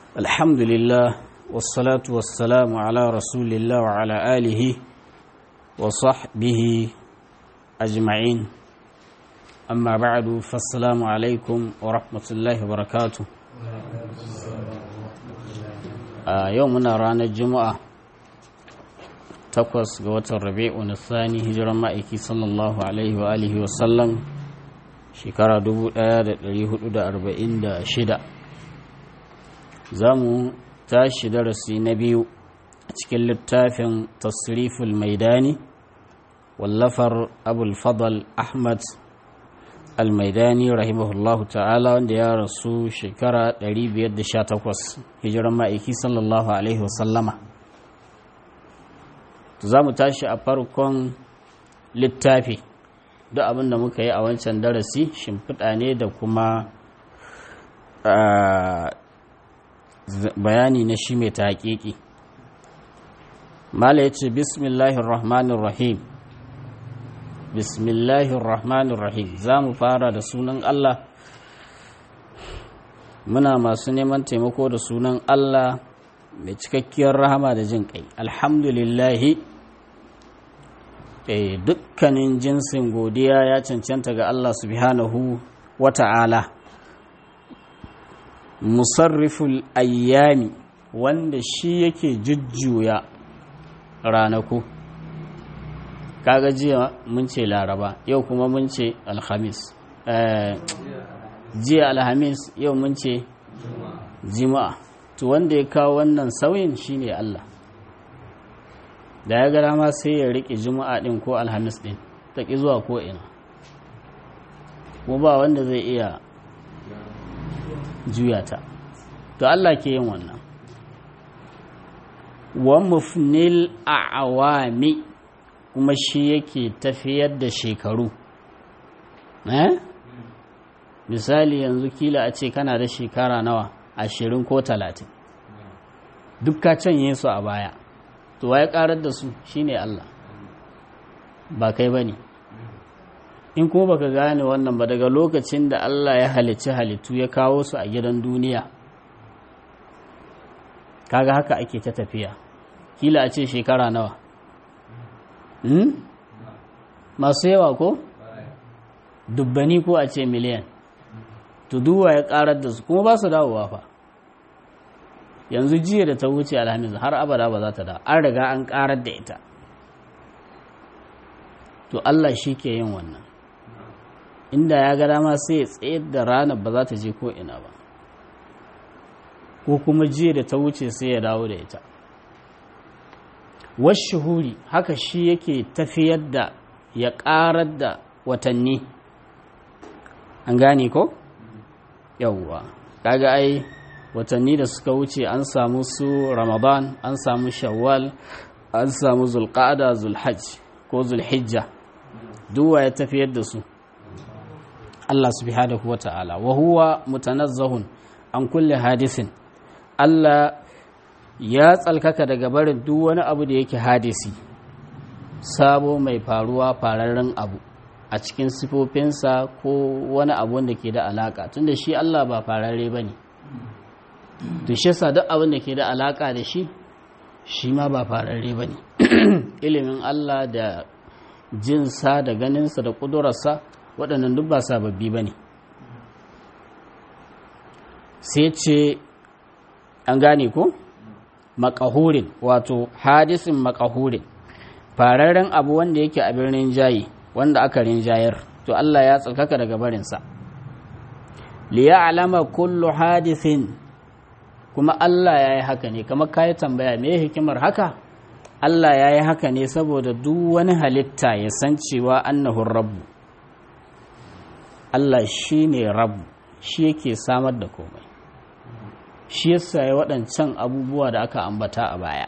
الحمد لله والصلاة والسلام على رسول الله وعلى آله وصحبه أجمعين أما بعد فالسلام عليكم ورحمة الله وبركاته آه يومنا رانا الجمعة takwas ga watan rabi'un thani hijiran ma'aiki sallallahu alaihi wa alihi wa sallam shekara 1446 za mu tashi darasi na biyu a cikin littafin tasriful maidani wallafar abul fadal ahmad al-maidani rahimahullahu ta'ala wanda ya rasu shekara 518 hijiran ma'aiki sallallahu alaihi wa sallama za mu tashi a farkon littafi duk abin da muka yi a wancan darasi shimfiɗa ne da kuma bayani na shi mai taƙiƙi mala ya ce bismillahirrahmanirrahim bismillahirrahmanirrahim za mu fara da sunan allah muna masu neman taimako da sunan allah mai cikakkiyar rahama da jin kai alhamdulillahi dukkanin jinsin godiya ya cancanta ga Allah subhanahu wa ta'ala musarriful ayyami wanda shi yake jujjuya ranaku kaga jiya mun ce laraba yau kuma mun ce alhamis jiya alhamis yau mun ce jima'a to wanda ya kawo wannan sauyin shine Allah da ya gara ma sai ya riƙe juma'a ɗin ko alhamis ɗin ta ƙi zuwa ko ina ko ba wanda zai iya juya ta to Allah ke yin wannan wa mufnil a'awami kuma shi yake tafiyar da shekaru eh misali yanzu kila a ce kana da shekara nawa ashirin ko talatin duk ka canye su a baya to waye karar da su shine Allah ba kai bane in kuma baka gane wannan ba daga lokacin da Allah ya halicci halittu ya kawo su a gidan duniya kaga haka ake ta tafiya kila a ce shekara nawa hmm? masu yawa ko dubbani ko a ce miliyan to duwa ya karar da su kuma ba su dawowa fa yanzu jiya da ta wuce alhamis har abada ba za ta da an riga an karar da ita to Allah shi ke yin wannan inda ya ga dama sai ya tsayar da ranar ba za ta je ko ina ba ko kuma jiya da ta wuce sai ya dawo da ita washuhuri haka shi yake tafiyar da ya karar da watanni an gane ko yawwa kaga ai watanni da suka wuce an samu su ramadan an samu shawwal an samu zulqa'ada zulhajj ko zulhijja duwa ya tafiyar da su Allah subhanahu wa ta'ala wa huwa mutanazzahun an kulle hadisin Allah ya tsalkaka daga barin duk wani abu da yake hadisi sabo mai faruwa fararren abu a cikin sifofinsa ko wani abu wanda ke da alaka tunda shi Allah ba fararre ba ne to shi yasa duk abin da ke da alaka da shi shi ma ba fararre ba ne ilimin Allah da jinsa da ganinsa da ƙudurarsa waɗannan duk ba sababbi ba ne sai ce an gane ko makahurin wato hadisin makahurin fararren abu wanda yake a birnin jayi wanda aka rinjayar to Allah ya tsarkaka daga barinsa liya alama kullu hadisin kuma Allah ya yi haka ne kamar kayi tambaya me hikimar haka Allah ya yi haka ne saboda duk wani halitta ya san cewa annahun rabbu Allah shi ne rabbu shi yake samar da komai shi yasa ya waɗancan abubuwa da aka ambata a baya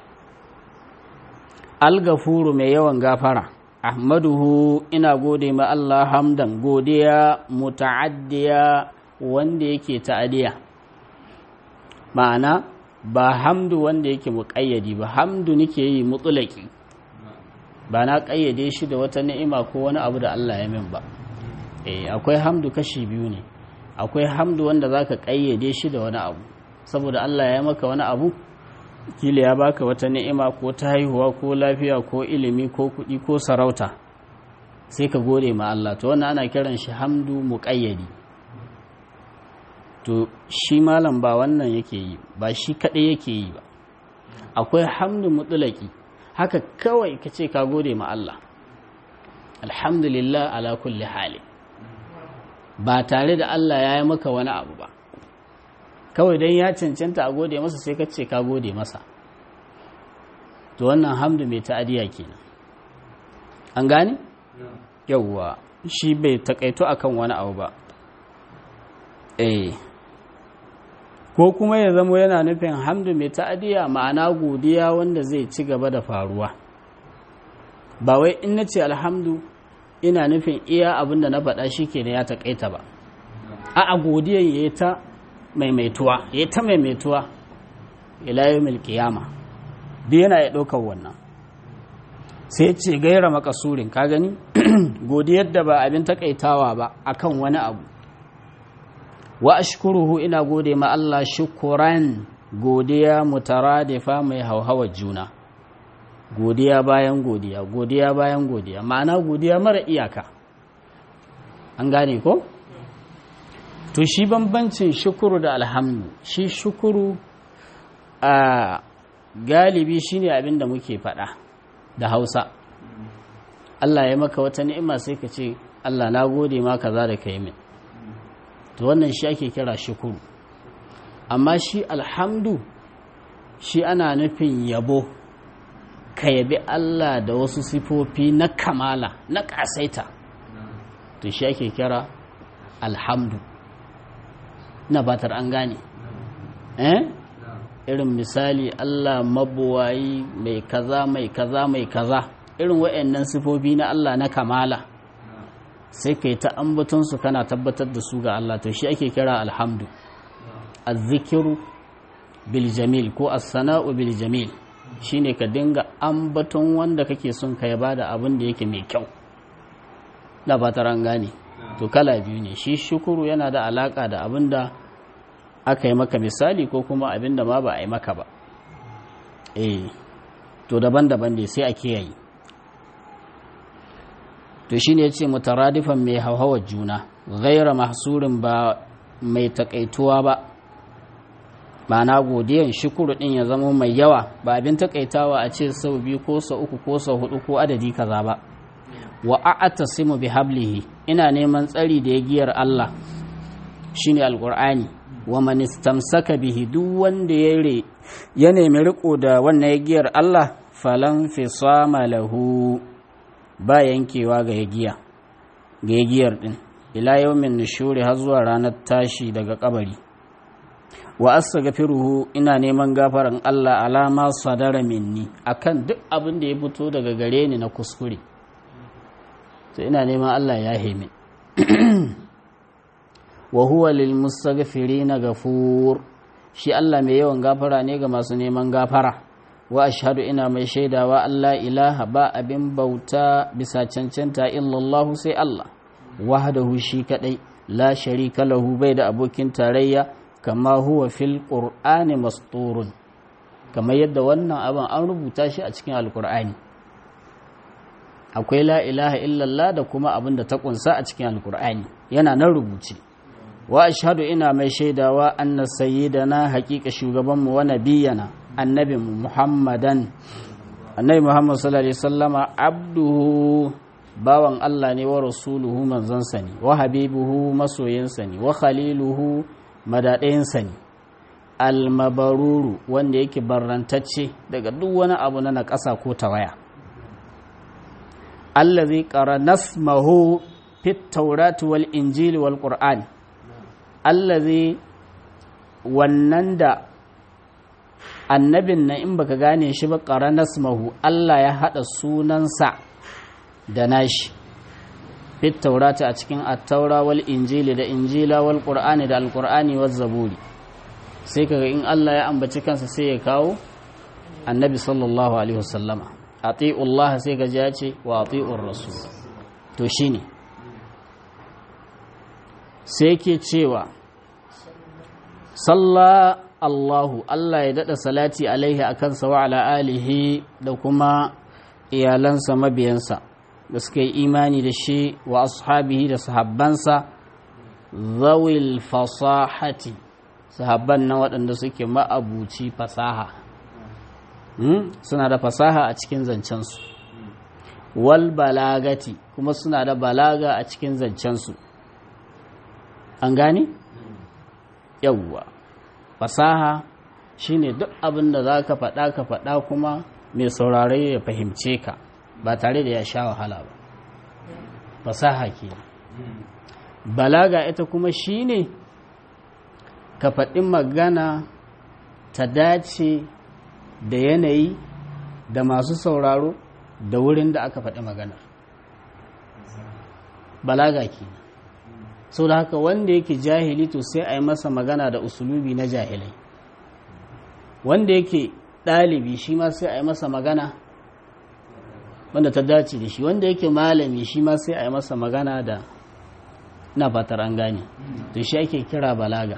algafuru mai yawan gafara ahmaduhu ina gode ma Allah hamdan godiya muta'addiya wanda yake ta'adiya ma'ana ba hamdu wanda yake muƙayyadi ba hamdu nake yi mutulaki ba na ƙayyade shi da wata ni'ima ko wani abu da Allah ya min ba eh akwai hamdu kashi biyu ne akwai hamdu wanda zaka ƙayyade shi da wani abu saboda Allah ya maka wani abu kila ya baka wata ni'ima ko ta haihuwa ko lafiya ko ilimi ko kuɗi ko sarauta sai ka gode ma Allah to wannan ana kiran shi hamdu muƙayyadi to shi malam ba wannan yake yi ba shi kaɗai yake yi ba akwai hamdu mutulaki haka kawai ka ce ka gode ma Allah alhamdulillah ala kulli hali ba tare da Allah ya yi maka wani abu ba kawai don ya cancanta a gode masa sai ka ce ka gode masa to wannan hamdu mai ta'adiya kenan an gane yauwa shi bai takaito akan wani abu ba eh ko kuma ya zamo yana nufin hamdu mai ta'adiya ma'ana godiya wanda zai ci gaba da faruwa ba wai in na ce alhamdu ina nufin iya abin da na faɗa shi ke ya taƙaita ba a a godiyan ya yi ta maimaituwa ya yi ta maimaituwa ilayu milkiyama duk yana ya ɗaukar wannan sai ce gaira makasurin ka gani godiyar da ba abin taƙaitawa ba akan wani abu wa ashkuruhu ina gode ma Allah shukuran godiya mutaradifa mai hauhawa juna godiya bayan godiya godiya bayan godiya ma'ana godiya mara iyaka an gane ko to shi bambancin shukuru da alhamdu shi shukuru a galibi shine abin da muke faɗa da hausa Allah ya maka wata ni'ima sai ka ce Allah na gode ma kaza da kai min to wannan shi ake kira shukuru amma shi alhamdu shi ana nufin yabo ka yabi Allah da wasu sifofi na kamala na ƙasaita to shi ake kira alhamdu na batar an gane eh irin misali Allah mabuwayi mai kaza mai kaza mai kaza irin waɗannan sifofi na Allah na kamala sai kai ta ambatonsu kana tabbatar da su ga Allah to shi ake kira alhamdu azzikiru bil jamil ko as-sana'u bil jamil shine ka dinga ambaton wanda kake son ka yaba da abin da yake mai kyau da ba ta gane to kala biyu ne shi shukuru yana da alaka da abin da aka yi maka misali ko kuma abin da ma ba a yi maka ba eh to daban-daban ne sai a kiyaye to shi ne ya ce mutaradifan mai hauhawar juna gaira mahsurin ba mai takaituwa ba ma'ana godiyan shukuru din ya zama mai yawa ba abin takaitawa a ce sau biyu ko sau uku ko sau hudu ko adadi kaza ba wa a'tasimu bi hablihi ina neman tsari da yagiyar Allah shine alqur'ani wa man istamsaka bihi duk wanda ya re ya nemi riko da wannan yagiyar Allah falan fisama lahu ba yankewa ga yagiya ga yagiyar din ila yawmin nushuri har zuwa ranar tashi daga kabari wa astaghfiruhu ina neman gafaran Allah alama sadara minni akan duk abin da ya fito daga gare ni na kuskure to ina neman Allah ya hemi wa huwa lil mustaghfirina ghafur shi Allah mai yawan gafara ne ga masu neman gafara wa ashhadu ina mai shaidawa Allah ilaha ba abin bauta bisa cancanta illallah sai Allah wahdahu shi kadai la sharika lahu bai da abokin tarayya kama huwa fil qur'ani masturun kamar yadda wannan abin an rubuta shi a cikin alqur'ani akwai la ilaha illallah da kuma abin da ta kunsa a cikin alqur'ani yana nan rubuce wa ashhadu ina mai shaidawa anna sayyidana haqiqa shugabanmu wa nabiyana annabi muhammadan annabi muhammad sallallahu alaihi wasallama abduhu bawan Allah ne wa rasuluhu manzansa ne wa habibuhu masoyinsa ne wa khaliluhu madaɗayinsa ne almabaruru wanda yake barrantacce daga duk wani abu na naƙasa ko tawaya Allah zai ƙara nasmahu fit taurati wal injili wal ƙur'ani Allah zai wannan da annabin na in baka gane shi ba ƙara nasmahu Allah ya haɗa sunansa da nashi fit taurata a cikin attaura wal injili da injila wal qur'ani da alqur'ani wal zaburi sai kaga in Allah ya ambaci kansa sai ya kawo annabi sallallahu alaihi wasallama ati'u Allah sai ga ya ce wa ati'ur rasul to shine sai ke cewa salla Allahu Allah ya daɗa salati alaihi a kansa wa ala alihi da kuma iyalansa mabiyansa da suka yi imani da shi wa ashabihi da sahabbansa zawil fasahati sahabban na waɗanda suke ma'abuci fasaha suna da fasaha a cikin zancensu wal balagati kuma suna da balaga a cikin zancensu an gane? yawwa fasaha shine duk abin da za ka faɗa ka faɗa kuma mai saurare ya fahimce ka ba tare da ya sha wahala ba fasaha ke balaga ita kuma shine ka faɗi magana ta dace da yanayi da masu sauraro da wurin da aka faɗi maganar balaga kenan sau da haka wanda yake jahili to sai a yi masa magana da usulubi na jahilai wanda yake ɗalibi shi ma sai a yi masa magana wanda ta dace da shi wanda yake malami shi ma sai a yi masa magana da na fatar an gane to shi ake kira balaga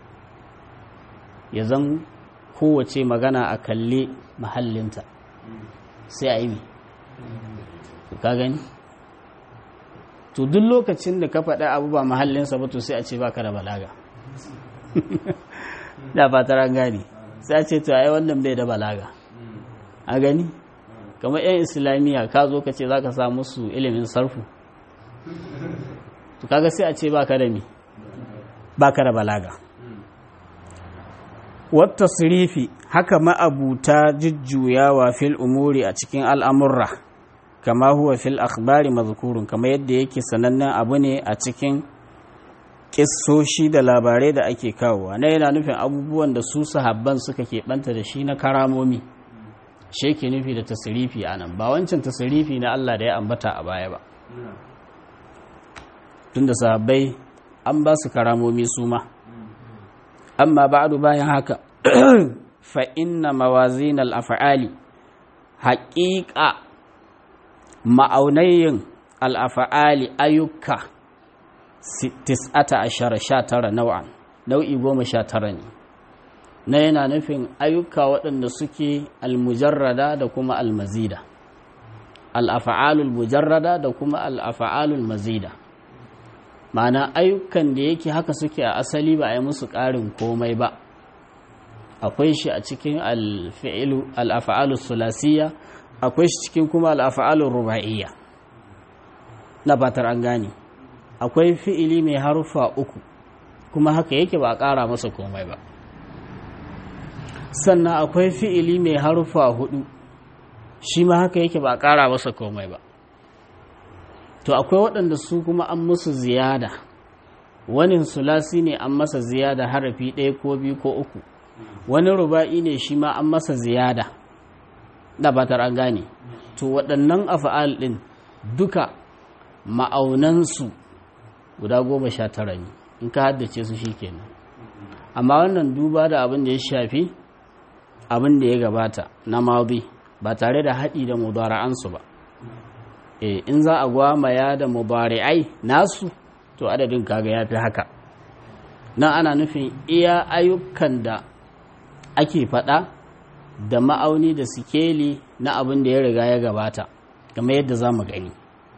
ya zan kowace magana a kalle mahallinta sai a yi mai ka gani to duk lokacin da ka faɗa abu ba mahallinsa ba to sai a ce ba ka da balaga da fatar an gani sai a ce to ai wannan bai da balaga a gani kamar 'yan islamiyya ka zo ka ce za ka sa musu ilimin sarfu to kaga sai a ce ba ka da mi ba ka da balaga wata sirifi haka ma'abuta jujjuyawa fil umuri a cikin al'amurra kama huwa fil akhbari mazkurun kama yadda yake sanannen abu ne a cikin kissoshi da labarai da ake kawowa na yana nufin abubuwan da su sahabban suka keɓanta da shi na karamomi shi ke nufi da tasirifi a nan ba wancan tasirifi na Allah da ya ambata a baya ba tunda sahabbai an ba su karamomi su ma amma ba'du bayan haka fa inna mawazin al-af'ali haqiqa ma'aunayin al-af'ali ayyuka tis'ata ashara sha tara nau'an nau'i goma sha tara ne na yana nufin ayyuka waɗanda suke almujarrada da kuma almazida al-af'alul mujarrada da kuma al-af'alul mazida ma'ana ayyukan da yake haka suke a asali ba a yi musu ƙarin komai ba akwai shi a cikin al'afa'alu sulasiyya akwai shi cikin kuma al'afa'alu ruba'iyya na batar an gane akwai fi'ili mai harufa uku kuma haka yake ba a ƙara masa komai ba sannan akwai fi'ili mai harufa hudu shi ma haka yake ba a ƙara masa komai ba to akwai waɗanda su kuma an musu ziyada wani sulasi ne an masa ziyada harafi ɗaya ko biyu ko uku wani ruba'i ne shi ma an masa ziyada da batar an gane to waɗannan afa'al ɗin duka ma'aunansu guda goma sha tara ne in ka haddace su shi kenan amma wannan duba da abin da ya shafi abin da ya gabata na mazi ba tare da haɗi da mudara'ansu ba in za a gwamaya da mubari'ai nasu to adadin kaga ya fi haka nan ana nufin iya ayyukan da ake faɗa da ma'auni da sikeli na abin da ya riga ya gabata game yadda za mu gani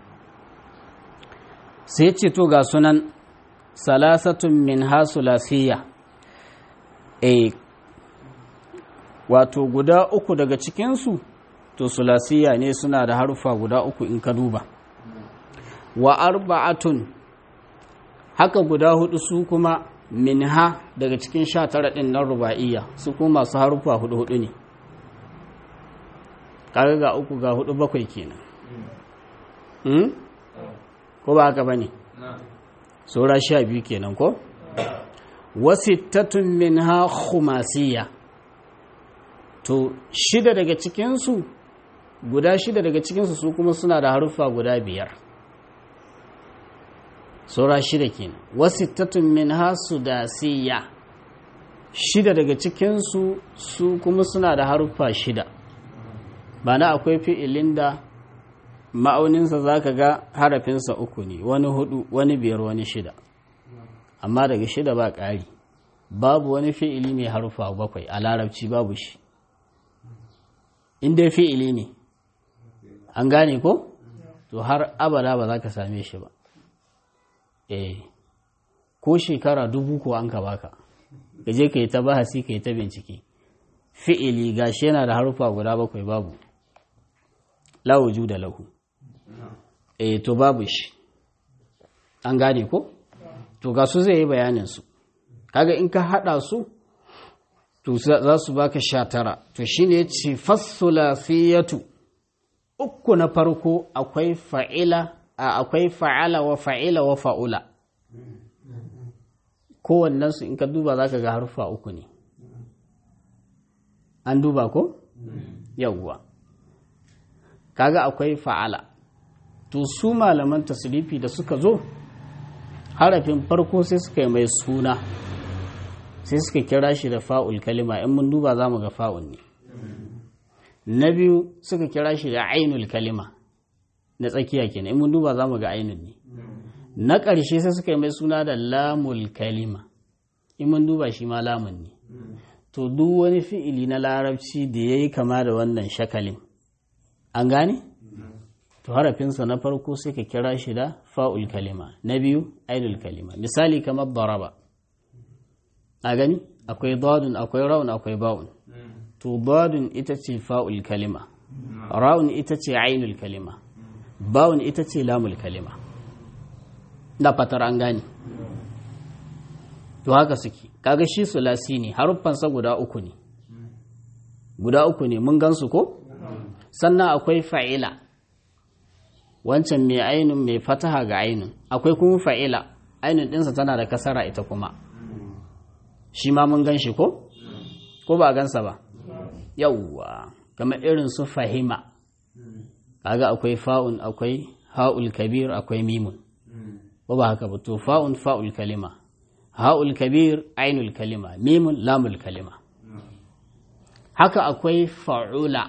sai ce to ga sunan salasatun min hasulasiya e wato guda uku daga cikinsu to sulasiya ne suna da harufa guda uku in ka duba wa arba'atun haka guda hudu su kuma minha daga cikin sha tara ɗin nan ruba'iyya su kuma masu harufa hudu hudu ne kaga ga uku ga hudu bakwai kenan hmm? ko ba haka ba ne saura sha biyu kenan ko wasittatun minha khumasiya to shida daga cikinsu guda shida daga cikinsu su kuma suna da haruffa guda biyar saura shida kenan wasittatun min hasu da siya shida daga cikinsu su kuma suna da haruffa shida ba na akwai fi'ilin da ma'auninsa za ka ga harafinsa uku ne wani hudu wani biyar wani shida amma daga shida ba ƙari babu wani fi'ili mai harufa bakwai a larabci babu shi in dai fi'ili ne an gane ko to har abada ba za ka same shi ba eh ko shekara dubu ko an ka baka gaje ka yi ta bahasi ka yi ta bincike fi'ili gashi yana da harufa guda bakwai babu lawuju da lahu eh to babu shi an gane ko to ga su zai yi bayanin su kaga in ka hada su to za su baka sha tara to shine yace fassulasiyatu uku na farko akwai fa'ila akwai fa'ala wa fa'ila wa fa'ula kowannen su in ka duba zaka ga harfa uku ne an duba ko yawwa kaga akwai fa'ala to su malaman tasrifi da suka zo harafin farko sai suka yi mai suna sai suka kira shi da fa'ul kalima in mun duba za mu ga fa'ul ne na biyu suka kira shi da ainul kalima na tsakiya kenan in mun duba za mu ga ainul ne na ƙarshe sai suka yi mai suna da lamul kalima in mun duba shi ma lamun ne to duk wani fi'ili na larabci da ya yi kama da wannan shakalin an gane? to harafinsa na farko sai ka kira shi da fa'ul kalima na biyu ainul kalima misali kamar daraba a gani akwai dadun akwai raun akwai ba'un to dadun ita ce fa'ul kalima raun ita ce ainul kalima ba'un ita ce lamul kalima da fatar an gani to haka suke kaga shi sulasi ne haruffansa guda uku ne guda uku ne mun gansu ko sannan akwai fa'ila wancan mai ainun mai fataha ga ainun akwai kuma fa'ila ainun ɗinsa tana da kasara ita kuma shi ma mun gan shi ko? ko ba gansa ba yauwa kamar irin su fahima kaga akwai fa'un akwai ha'ul kabir akwai mimun ko ba haka ba to fa'un fa'ul kalima ha'ul kabir ainul kalima mimun lamul kalima haka akwai fa'ula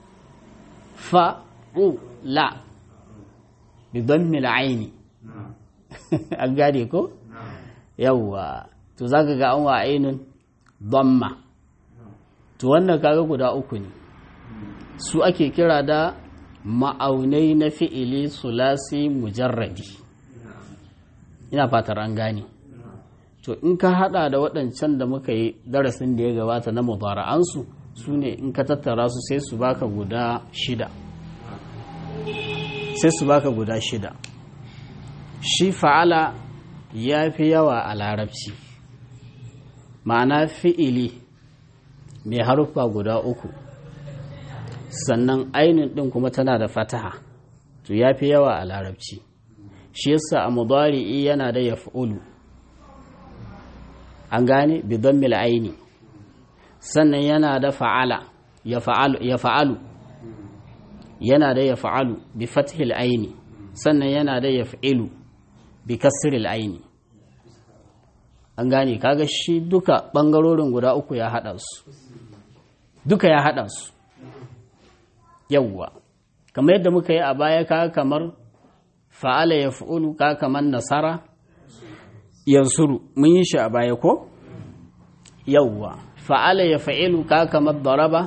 fa'ula bidammil aini an gane ko yawwa to zaka ga an wa ainun damma to wannan kaga guda uku ne su ake kira da ma'aunai na fi'ili sulasi mujarradi ina fatar an gane to in ka hada da waɗancan da muka yi darasin da ya gabata na mubara'ansu su ne in ka tattara su sai su baka guda shida sai su baka guda shida shi fa'ala ya fi yawa a larabci ma'ana fi'ili mai haruffa guda uku sannan ainihin ɗin kuma tana da fataha to ya fi yawa a larabci shi yasa a mudari'i yana da yaf'ulu an gane bidon aini sannan yana da fa'ala ya fa'alu yana da ya fa'alu bi fathil aini sannan yana da ya fa'ilu bi kasril aini an gane kaga shi duka ɓangarorin guda uku ya haɗa su duka ya haɗa su yawwa kamar yadda muka yi a baya kaga kamar fa'ala ya fa'ulu kaga kamar nasara yansuru mun yi shi a baya ko yawwa fa'ala ya fa'ilu kaga kamar daraba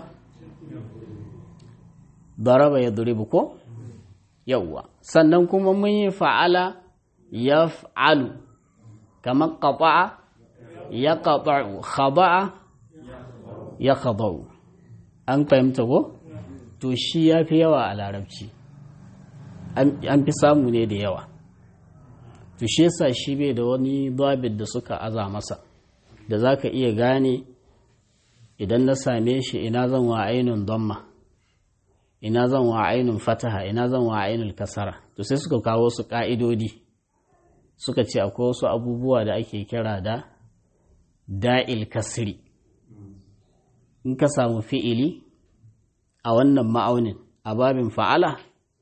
daraba ya duribu ko yawwa sannan kuma mun yi fa'ala ya fa'alu kamar ƙafa'a ya ƙafa'u khaba'a ya khaba'u an fahimta ko to shi ya fi yawa a larabci an fi samu ne da yawa to shi yasa shi bai da wani babid da suka aza masa da za ka iya gane idan na same shi ina zan wa ainihin donma ina zan wa ainihin fataha ina zan wa ainihin kasara to sai suka kawo su ƙa'idodi suka ce akwai wasu abubuwa da ake kira da da'il kasri in ka samu fi'ili a wannan ma'aunin a babin fa'ala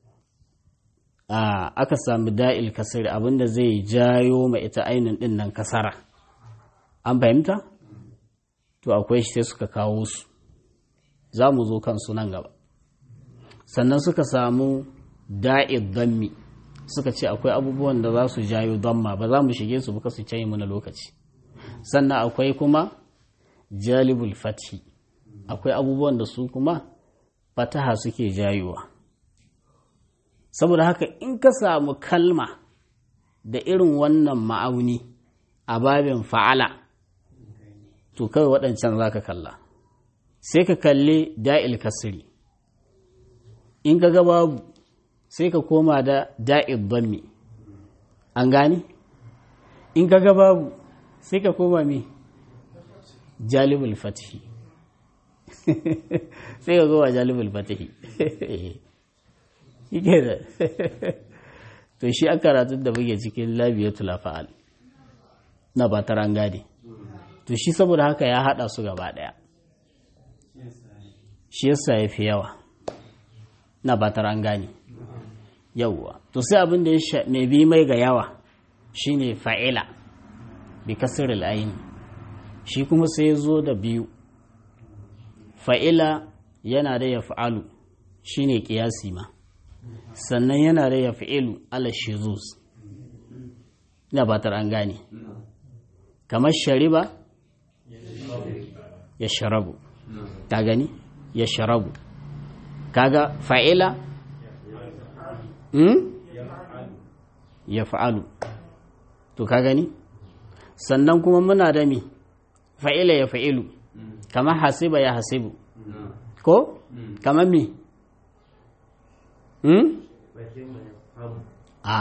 aka samu da'il kasri abinda zai jayo ma ita ainihin ɗin nan kasara an fahimta to akwai shi sai suka kawo su za mu zo kansu nan gaba sannan suka samu da'id dammi suka ce akwai abubuwan da za su jayo damma ba za mu shige su buka su cayi mana lokaci sannan akwai kuma jalibul fathi akwai abubuwan da su kuma fataha suke jayowa saboda haka in ka samu kalma da irin wannan ma'auni a babin fa'ala to kawai waɗancan za ka kalla sai ka kalli da'il kasiri in ka ga babu sai ka koma da da'il dhammi an gane in ka ga babu sai ka koma mi jalibul fatihi sai ka koma jalibul fatihi yake da to shi an karatun da muke cikin labiyatul fa'al na ba ta rangade to shi saboda haka ya hada su gaba daya shi yasa ya fi yawa na ba ta rangane yawwa to sai abin da ya mai bi mai ga yawa shine fa'ila bi kasr al shi kuma sai ya zo da biyu fa'ila yana da ya fa'alu shine kiyasi ma sannan yana da ya fi'ilu ala shizuz ina batar an gane kamar shariba ya sharabu ta gani ya sharabu kaga fa'ila ya fa'alu to ka gani sannan kuma muna da mi fa'ila ya fa'ilu kamar hasiba ya hasibu ko kamar mi a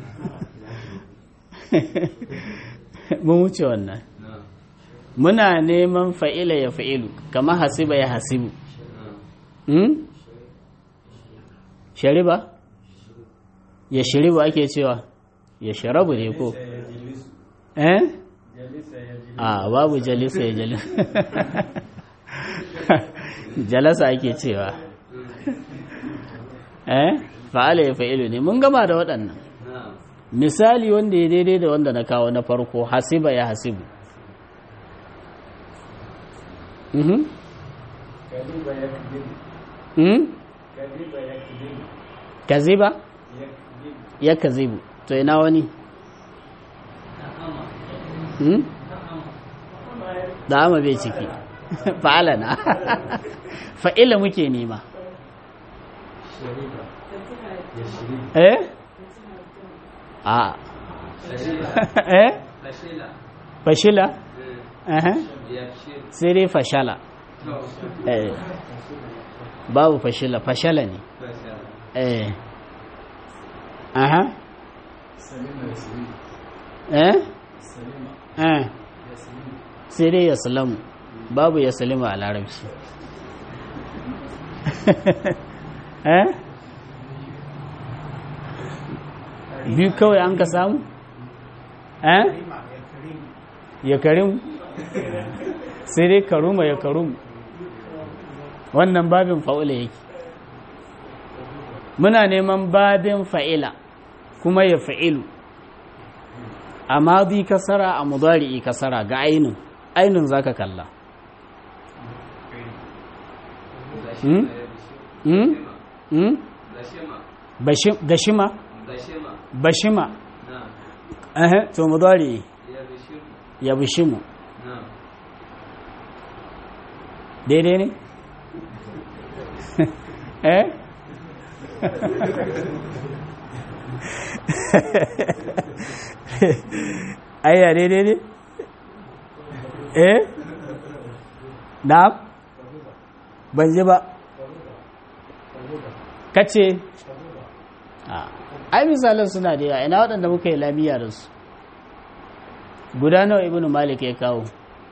mun wuce wannan muna neman fa'ila ya fa'ilu kama hasiba ya hasibu shariba ya shiriba ake cewa ya sharabu ne ko eh a babu jalisa ya jalisa jalasa ake cewa eh fa'ala ya fa'ilu ne mun gama da waɗannan misali wanda ya daidai da wanda na kawo na farko hasiba ya hasibu mhm kaziba ya kazibu to ina wani da ama bai ciki fa'ala na fa'ila muke nema eh a eh fashila eh sai dai fashala eh babu fashila fashala ne eh aha eh eh sai dai ya salamu babu ya salima a larabci eh biyu kawai an ka samu eh ya karim sai dai karuma ya karum wannan babin fa'ula yake muna neman babin fa'ila kuma ya fa'ilu a madi kasara a mudari'i kasara ga ainin ainin zaka kalla hmm? hmm? hmm? gashima bashima ehe to mudari ya bishimu daidai ne eh ayya daidai ne eh na ban ji ba kace ai misalan suna da yawa ina waɗanda muka yi lamiya da su guda nawa ibnu malik ya kawo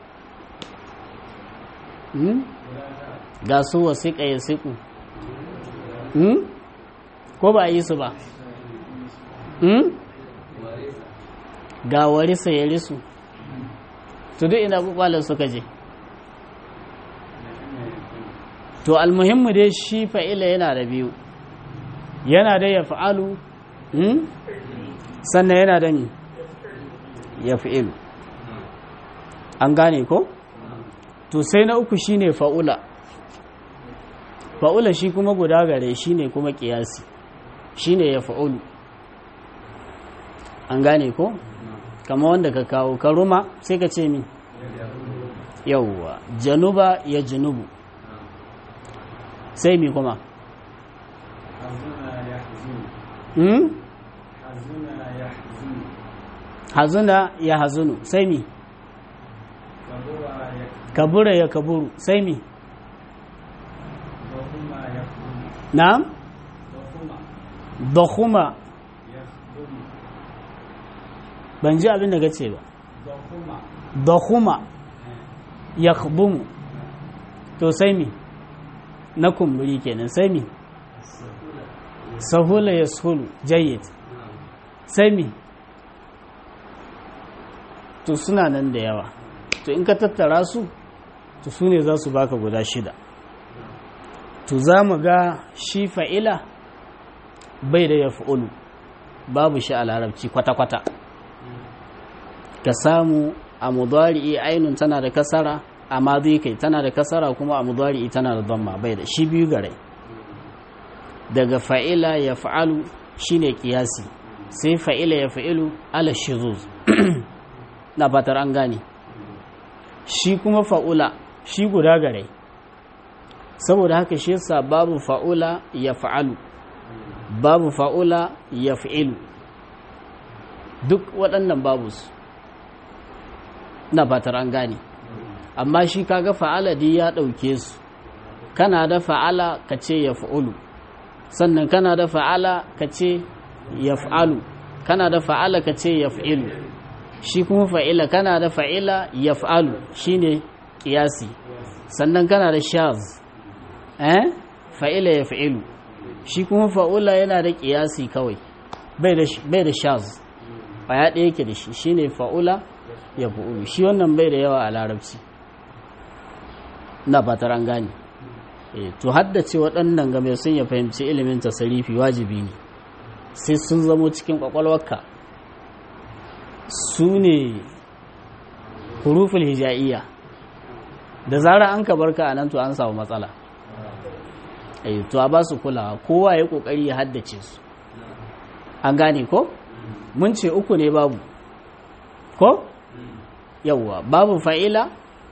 ga su wasiƙa ya siƙu ko ba a yi su ba ga warisa ya risu to duk ina kwakwalar suka je to almuhimmu dai shi fa'ila yana da biyu yana da ya fa'alu sannan yana da ni ya fi'ilu an gane ko? to sai na uku shine fa'ula fa'ula shi kuma guda gare shine kuma kiyasi shine ya fa'ulu an gane ko? kama wanda ka kawo karuma sai ka ce min yawwa januba ya janubu sai mi kuma hmm? hazuna ya hazunu sai mi kabura ya kaburu sai mi na'am dakhuma ban ji abin da gace ba dakhuma yakhdumu to sai mi na kumburi kenan sai mi sahula yashulu jayyid sai mi to suna nan da yawa to in ka tattara su to su ne za su baka guda shida to za mu ga shi fa'ila bai da ya fa'ulu babu shi a larabci kwata-kwata ka samu a mudari'i ainun tana da kasara a mazi kai tana da kasara kuma a mudari'i tana da zamma bai da shi biyu gare daga fa'ila ya fa'alu shi ne ƙiyasi sai fa'ila ya fa'ilu ala shizuz na fatar an gane shi kuma fa'ula shi guda gare saboda haka shi yasa babu fa'ula ya fa'alu babu fa'ula ya fa'ilu duk waɗannan babu su na fatar an gane amma shi kaga fa'ala di ya ɗauke su kana da fa'ala ka ce ya fa'ulu sannan kana da fa'ala ka ce ya fa'alu kana da fa'ala ka ce ya fa'ilu shi kuma fa'ila kana da fa'ila ya fa'alu shi ne ƙiyasi sannan kana da shaz eh fa'ila ya fa'ilu shi kuma fa'ula yana da ƙiyasi kawai bai da shaz ya ɗaya yake da shi shi ne fa'ula ya fa'ulu shi wannan bai da yawa a larabci na fatar an gane to haddace waɗannan game sun ya fahimci ilimin tasarifi wajibi ne sai sun zamo cikin ƙwaƙwalwarka su ne huruful hija'iyya da zara an ka barka a nan to an samu matsala to a ba su kulawa kowa ya kokari ya haddace su an gane ko mun ce uku ne babu ko yawwa babu fa'ila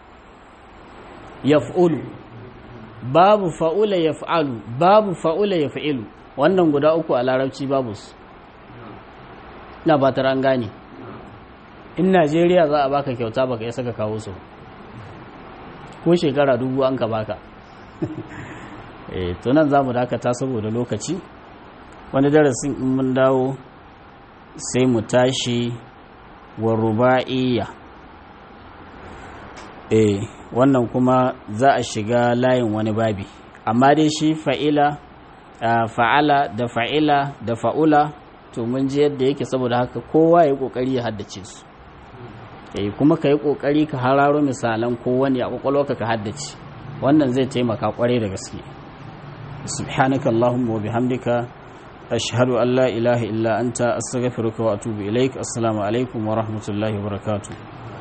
yaf'ulu babu fa'ula yaf'alu babu fa'ula yaf'ilu wannan guda uku a larabci babu su na ba ta an gane in najeriya za a baka kyauta baka ya saka kawo su ko shekara dubu an ka baka to nan za mu dakata saboda lokaci wani darasin in mun dawo sai mu tashi wa ruba'iyya eh wannan kuma za a shiga layin wani babi amma dai shi fa'ila fa'ala da fa'ila da fa'ula to mun ji yadda yake saboda haka kowa ya kokari ya haddace su eh kuma ka yi kokari ka hararo misalan kowane a kwakwalwarka ka haddace wannan zai taimaka kwarai da gaske subhanaka allahumma wa bihamdika ashhadu an la ilaha illa anta astaghfiruka wa atubu ilaik assalamu alaikum wa rahmatullahi wa barakatuh